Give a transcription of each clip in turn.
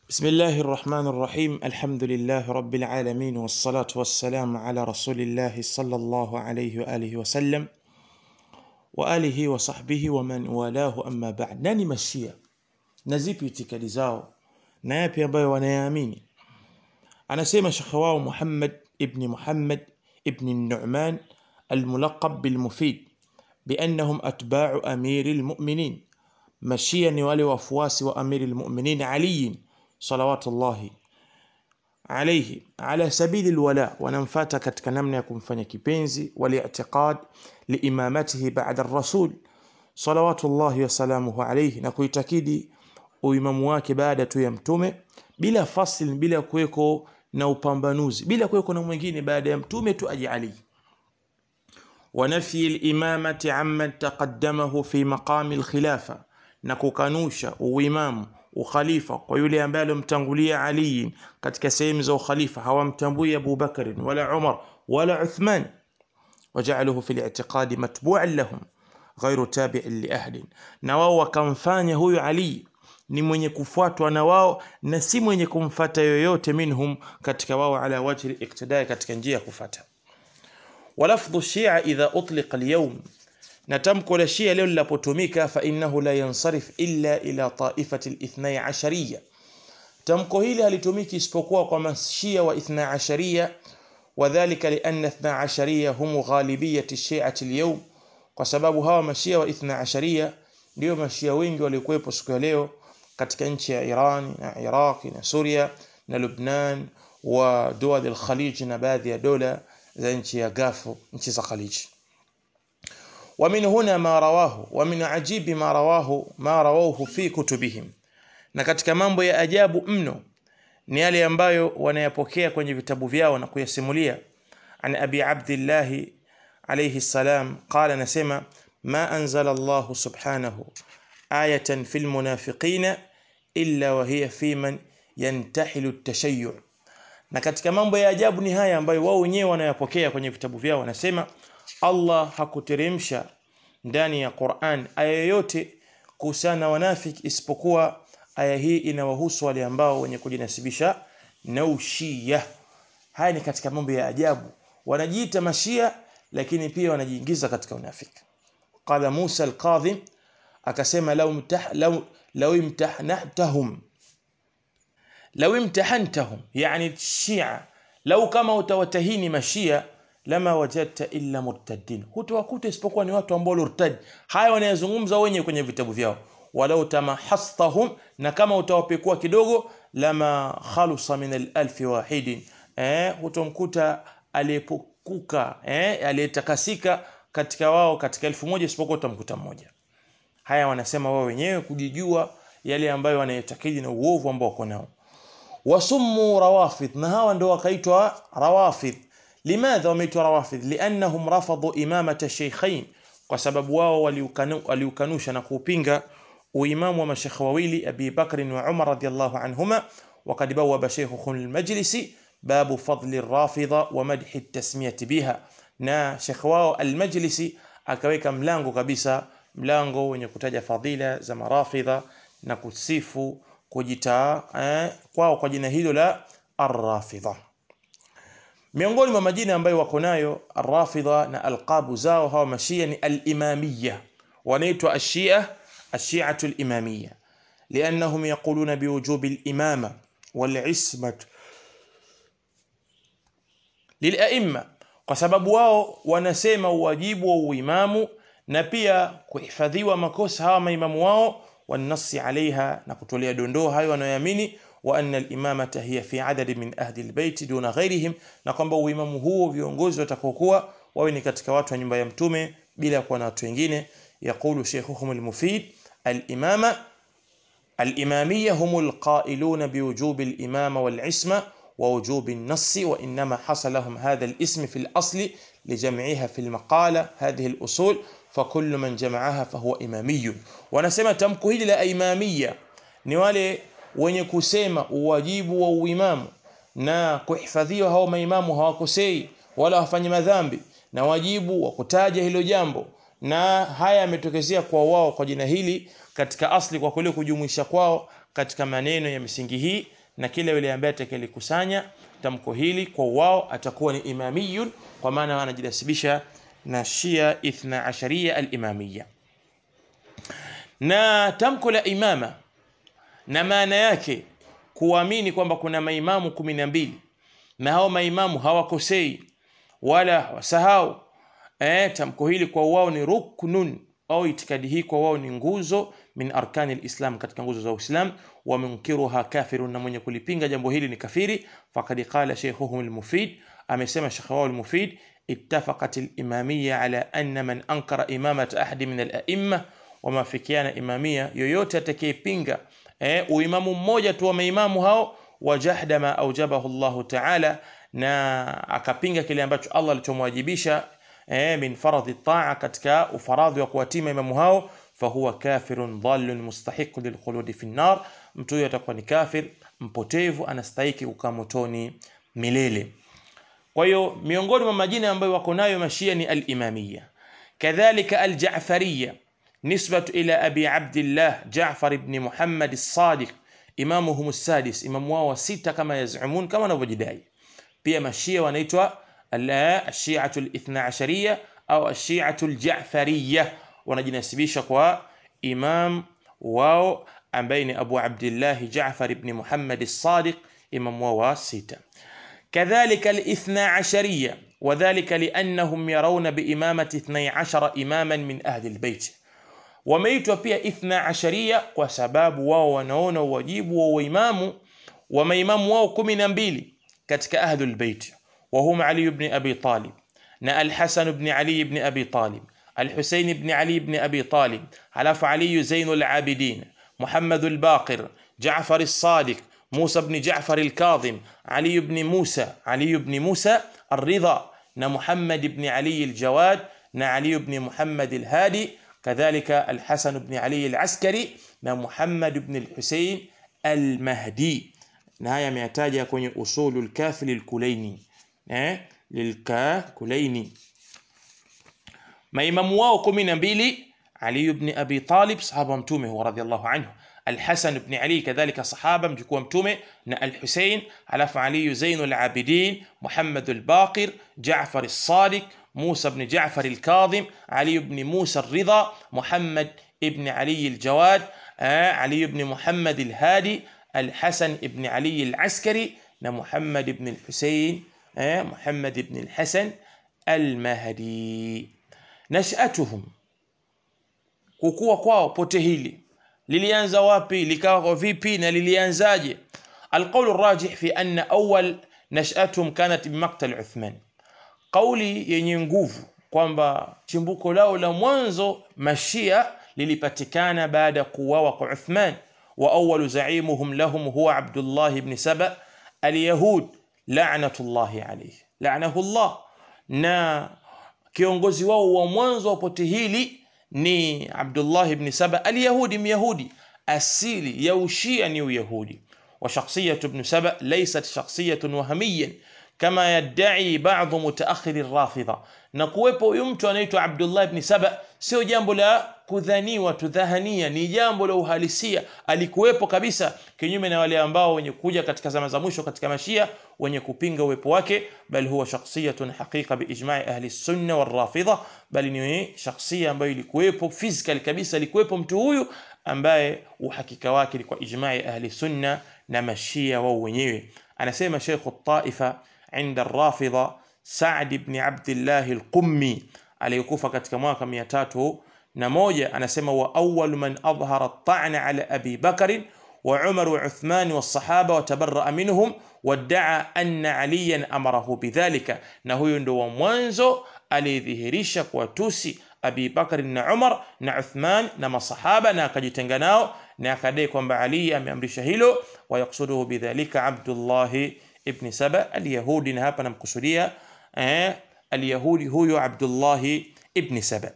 بسم الله الرحمن الرحيم الحمد لله رب العالمين والصلاة والسلام على رسول الله صلى الله عليه وآله وسلم وآله وصحبه ومن والاه أما بعد nani mashia na zipi itikadi zao na yapi ambayo wanayaamini anasema shekhe wao Muhammad ibn Muhammad ibn Nu'man الملقب بالمفيد بأنهم أتباع أمير المؤمنين mashia ni wale wafuasi wa amiri lmuminin aliyin salawatullahi alaihi ala sabili lwala wanamfata katika namna ya kumfanya kipenzi waliitiqad liimamatihi bada rasul salawatullahi wasalamuhu alaihi na kuitakidi uimamu wake baada tu ya mtume bila fasl bila kuweko na upambanuzi bila kuweko na mwingine baada ya mtume tu aje ali ونفي الإمامة عمن تقدمه في مقام الخلافة na kukanusha uimamu ukhalifa kwa yule ambaye alomtangulia Ali katika sehemu za ukhalifa hawamtambui Abu Bakr wala Umar wala Uthman waja'aluhu fil i'tiqadi matbu'an lahum ghairu tabi'in li ahdin na wao wakamfanya huyu Ali ni mwenye kufuatwa na wao na si mwenye kumfata yoyote minhum katika wao ala wajhi iktidai katika njia ya kufata walafdhu shia idha utliqa alyawm na tamko la shia leo linapotumika fa innahu la yansarif illa ila taifati lithnai ashariya tamko hili halitumiki isipokuwa kwa mashia wa ithna ashariya wadhalika lianna ithna ashariya hum ghalibiyati shiati lyawm kwa sababu hawa mashia wa ithna ashariya ndio mashia wengi waliokuwepo siku ya leo katika nchi ya Iran na Iraqi na Suria na Lubnan wa dual al-Khalij na baadhi ya dola za nchi ya Gafu nchi za Khaliji ومن هنا ما رواه ومن عجيب ما رواه ما رواه في كتبهم na katika mambo ya ajabu mno ni yale ambayo wanayapokea kwenye vitabu vyao na kuyasimulia an abi abdillah alayhi salam qala nasema ma anzala Allah subhanahu ayatan fil munafiqina illa wa hiya fi man yantahilu at-tashayyu na katika mambo ya ajabu ni haya ambayo wao wenyewe wanayapokea kwenye vitabu vyao wanasema Allah hakuteremsha ndani ya Qur'an aya yoyote kuhusiana na wanafiki isipokuwa aya hii inawahusu wale ambao wenye kujinasibisha na ushia. Haya ni katika mambo ya ajabu. Wanajiita mashia lakini pia wanajiingiza katika unafiki. Qala Musa al-Kadhim akasema law mtah law law imtahnatahum law imtahantahum yani shia lau kama utawatahini mashia lama wajadta illa murtaddin, hutawakuta isipokuwa ni watu ambao walirtad. Haya wanayazungumza wenyewe kwenye vitabu vyao. walau tamahastahum, na kama utawapekua kidogo, lama khalusa min alalfi wahidin, eh, hutomkuta aliyepukuka eh, aliyetakasika katika wao katika elfu moja isipokuwa utamkuta mmoja. Haya wanasema wao wenyewe kujijua yale ambayo wanayetakidi na uovu ambao wako nao. wasummu rawafidh, na hawa ndo wakaitwa rawafidh لماذا wameitwa rawafidh liannahum rafadhu imamata shaykhain kwa sababu wao waliukanusha na kuupinga uimamu wa mashekhe wawili abi bakr wa umar radiyallahu anhuma وقد بوب شيخ المجلس باب فضل الرافضة ومدح التسمية بها na shekhe wao almajlisi akaweka mlango kabisa mlango wenye kutaja fadhila za marafidha na kusifu kujitaa eh, kwao kwa jina hilo la arrafidha miongoni mwa majina ambayo wako nayo arrafidha na alqabu zao hawa mashia ni alimamia wanaitwa ashia ashiatu alimamia liannahum yaquluna biwujubi alimama walismatu lilaimma kwa sababu wao wanasema uwajibu wa uimamu na pia kuhifadhiwa makosa hawa maimamu wao wanasi alaiha na kutolea dondoo hayo wanayoamini وأن الإمامة هي في عدد من أهل البيت دون غيرهم na kwamba uimamu huo viongozi watakokuwa wawe ni katika watu wa nyumba ya mtume bila kuwa na watu wengine يقول شيخهم المفيد الإمامة الإمامية هم القائلون بوجوب الإمامة والعصمة ووجوب النص وإنما حصل لهم هذا الاسم في الأصل لجمعها في المقالة هذه الأصول فكل من جمعها فهو إمامي ونسمى تمكو لا إمامية نوالي wenye kusema uwajibu wa uimamu na kuhifadhiwa hao maimamu hawakosei wala hawafanyi madhambi na wajibu wa kutaja hilo jambo na haya yametokezea kwa wao kwa jina hili katika asli kwa kule kujumuisha kwao katika maneno ya misingi hii na kila yule ambaye atakayelikusanya tamko hili kwa wao atakuwa ni imamiyun kwa maana anajinasibisha na Shia Ithna Asharia al-Imamiyya na tamko la imama na maana yake kuamini kwamba kuna maimamu kumi na mbili na hao maimamu hawakosei wala hawasahau eh, tamko hili kwa wao ni ruknun au itikadi hii kwa wao ni nguzo min arkani lislam katika nguzo za uislam wa munkiruha kafirun na mwenye kulipinga jambo hili ni kafiri fakad qala sheikhuhum lmufid amesema shekhe wao lmufid اتفقت الإمامية على أن من أنكر إمامة أحد من الأئمة wameafikiana imamia yoyote atakayepinga eh, uimamu mmoja tu wa maimamu hao wajahda ma aujabahu llahu taala na akapinga kile ambacho allah alichomwajibisha eh, min faradhi taa katika ufaradhi wa kuwatima imamu hao fahuwa kafirun dhalun mustahiqu lilkhuludi fi nnar mtu huyo atakuwa ni kafir mpotevu anastahiki kukaa motoni milele kwa hiyo miongoni mwa majina ambayo wako nayo mashia ni al-imamiyya kadhalika al-ja'fariyya نسبة إلى أبي عبد الله جعفر بن محمد الصادق إمامهم السادس إمام wao sita kama yazumون kama wanavyojidai pia mashia wanaitwa الشيعة الاثنا عشرية أو الشيعة الجعفرية wanajinasibisha kwa imam wao ambaye ni Abu Abdullah Jaafar ibn Muhammad as-Sadiq imam wao wa sita كذلك الاثنا عشرية وذلك لأنهم يرون بإمامة اثني عشر إماما من أهل البيت wameitwa pia ithna asharia kwa sababu wao wanaona uwajibu wa uimamu wa maimamu wao kumi na mbili katika ahlul bait وهم علي بن أبي طالب نا الحسن بن علي بن أبي طالب الحسين بن علي بن أبي طالب حلف علي زين العابدين محمد الباقر جعفر الصادق موسى بن جعفر الكاظم علي بن موسى علي بن موسى الرضا نا محمد بن علي الجواد نا علي بن محمد الهادي كذلك الحسن بن علي العسكري نا محمد بن الحسين المهدي نهاية ميتاجة كوني أصول الكاف للكليني eh, للكاكليني maimamu wao kumi na mbili Ali ibn Abi Talib sahaba mtume huwa radhiallahu anhu Al-Hasan ibn Ali kadhalika sahaba mjukuu wa mtume na Al-Husayn alafu Ali Zain al-Abidin Muhammad al-Baqir Jaafar as-Sadiq موسى بن جعفر الكاظم علي بن موسى الرضا محمد ابن علي الجواد آه علي بن محمد الهادي الحسن بن علي العسكري محمد بن الحسين آه محمد بن الحسن المهدي نشأتهم kukua kwao pote hili lilianza wapi likawa vipi na lilianzaje alqaulu rajih fi anna awal nashatuhum kanat bimaktal uthman kauli yenye nguvu kwamba chimbuko lao la mwanzo mashia lilipatikana baada ya kuuawa kwa Uthman wa awalu zaimuhum lahum huwa Abdullah ibn Saba alyahud la'natullahi alayhi la'nahu Allah na kiongozi wao wa mwanzo wa pote hili ni Abdullah ibn Saba alyahudi myahudi asili ya ushia ni uyahudi وشخصية ابن سبأ ليست شخصية وهميا كما يدعي بعض متأخر الرافضة na kuwepo huyu mtu anaitwa Abdullah ibn Saba sio jambo la kudhaniwa tudhahania, ni jambo la uhalisia. Alikuwepo kabisa, kinyume na wale ambao wenye kuja katika zama za mwisho katika mashia wenye kupinga uwepo wake, bal huwa shakhsiyatun haqiqa biijma'i ahli sunna wal rafidha, bali ni shakhsia ambayo ilikuwepo physical kabisa, alikuwepo mtu huyu ambaye uhakika wake ni kwa ijma'i ahli sunna na mashia wao wenyewe. Anasema Sheikh at-Taifa inda ar-Rafidha Saad ibn Abdillah al-Qummi aliyekufa katika mwaka mia tatu na moja anasema wa awwalu man adhhara at-ta'na ala Abi Bakr wa Umar wa Uthman wa sahaba wa tabarra'a minhum wadda'a anna Aliyan amarahu bidhalika, na huyo ndo wa mwanzo aliyedhihirisha kuwatusi Abi Bakr na Umar na Uthman na masahaba na akajitenga nao na akadai kwamba Ali ameamrisha hilo, wa yaksuduhu bidhalika Abdullah ibn Saba al-Yahudi, na hapa namkusudia eh, al-Yahudi huyo Abdullah ibn Saba.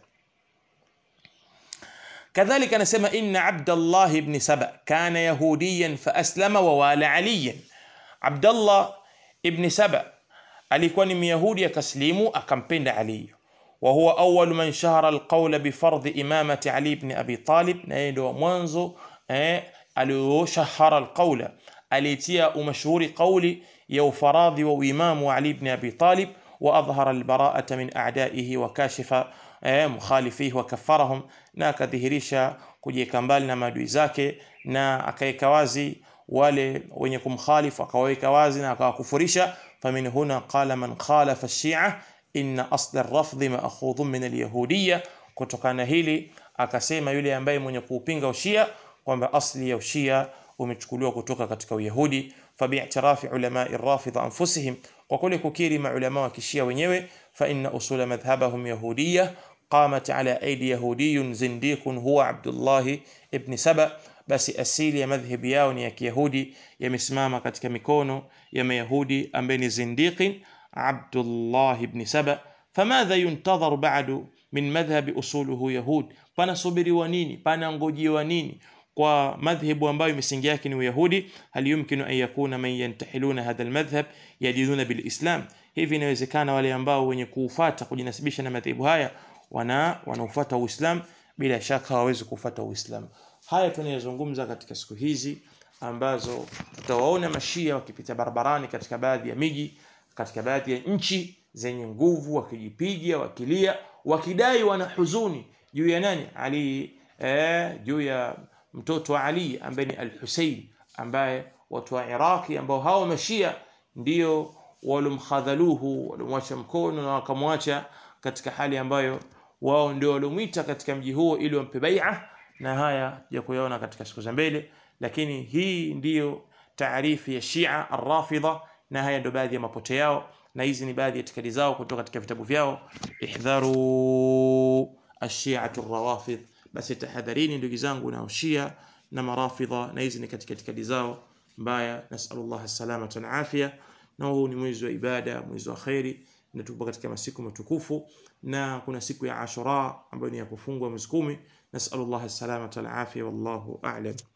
كذلك anasema inna Abdullah ibn Saba kana yahudiyan fa aslama wa wala aliyan. Abdullah ibn Saba alikuwa ni Myahudi akaslimu akampenda Ali. wa huwa awwal man shahara alqawla bifardhi imamati Ali ibn Abi Talib, na yeye ndio mwanzo eh, alioshahara alqawla aliyetia umashuhuri kauli ya ufaradhi wa uimamu wa Ali ibn Abi Talib wa adhhara albara'ata min a'daihi wa kashifa eh, mukhalifihi wa kaffarahum, na akadhihirisha kujiweka mbali na maadui zake na akaweka wazi wale wenye kumkhalifu akawaweka wazi na akawakufurisha. famin huna qala man khalafa shia inna asla ar-rafdhi ma'khudhun min al-yahudiyya, kutokana hili akasema yule ambaye mwenye kuupinga ushia kwamba asli ya ushia umechukuliwa kutoka katika Uyahudi. fabi'tirafi ulamai rafidha anfusihim, kwa kule kukiri maulama wa kishia wenyewe, fa inna usula madhhabahum yahudiyya qamat ala aidi yahudiyun zindiqun huwa Abdullah ibn Saba, basi asili ya madhhabi yao ni ya Kiyahudi, yamesimama katika mikono ya Mayahudi ambaye ni zindiqin Abdullah ibn Saba. famadha yuntadharu ba'du min madhhabi usuluhu yahud, panasubiriwa nini? Panangojiwa nini kwa madhhabu ambayo misingi yake ni Uyahudi? hal yumkinu an yakuna man yantahiluna hadha almadhhab yadinuna bilislam, hivi inawezekana wale ambao wenye kuufata kujinasibisha na madhehebu haya wana wanaofuata Uislamu? Bila shaka hawawezi kufuata Uislamu. Haya tunayozungumza katika siku hizi ambazo tutawaona mashia wakipita barabarani katika baadhi ya miji, katika baadhi ya nchi zenye nguvu, wakijipiga, wakilia, wakidai wana huzuni juu ya nani? Ali, eh, juu ya mtoto wa Ali ambaye ni Al-Hussein, ambaye watu wa Iraki ambao hao mashia ndio walomkhadhaluhu, walomwacha mkono na wakamwacha katika hali ambayo wao ndio waliomwita katika mji huo ili wampe bai'a, na haya ya kuyaona katika siku za mbele. Lakini hii ndiyo taarifu ya Shia Ar-Rafidha, na haya ndio baadhi ya mapote yao, na hizi ni baadhi ya itikadi zao kutoka katika vitabu vyao. Ihdharu ash-shi'atu ar-rawafidh, basi tahadharini ndugu zangu na Shia na Marafidha, na hizi ni katika itikadi zao mbaya. Nasallallahu as-salamata wal afia. Na huu ni mwezi wa ibada, mwezi wa khairi, na tupo katika masiku matukufu, na kuna siku ya Ashura ambayo ni ya kufungwa mwezi kumi. Nasallallahu as-salamata wal afia, wallahu a'lam.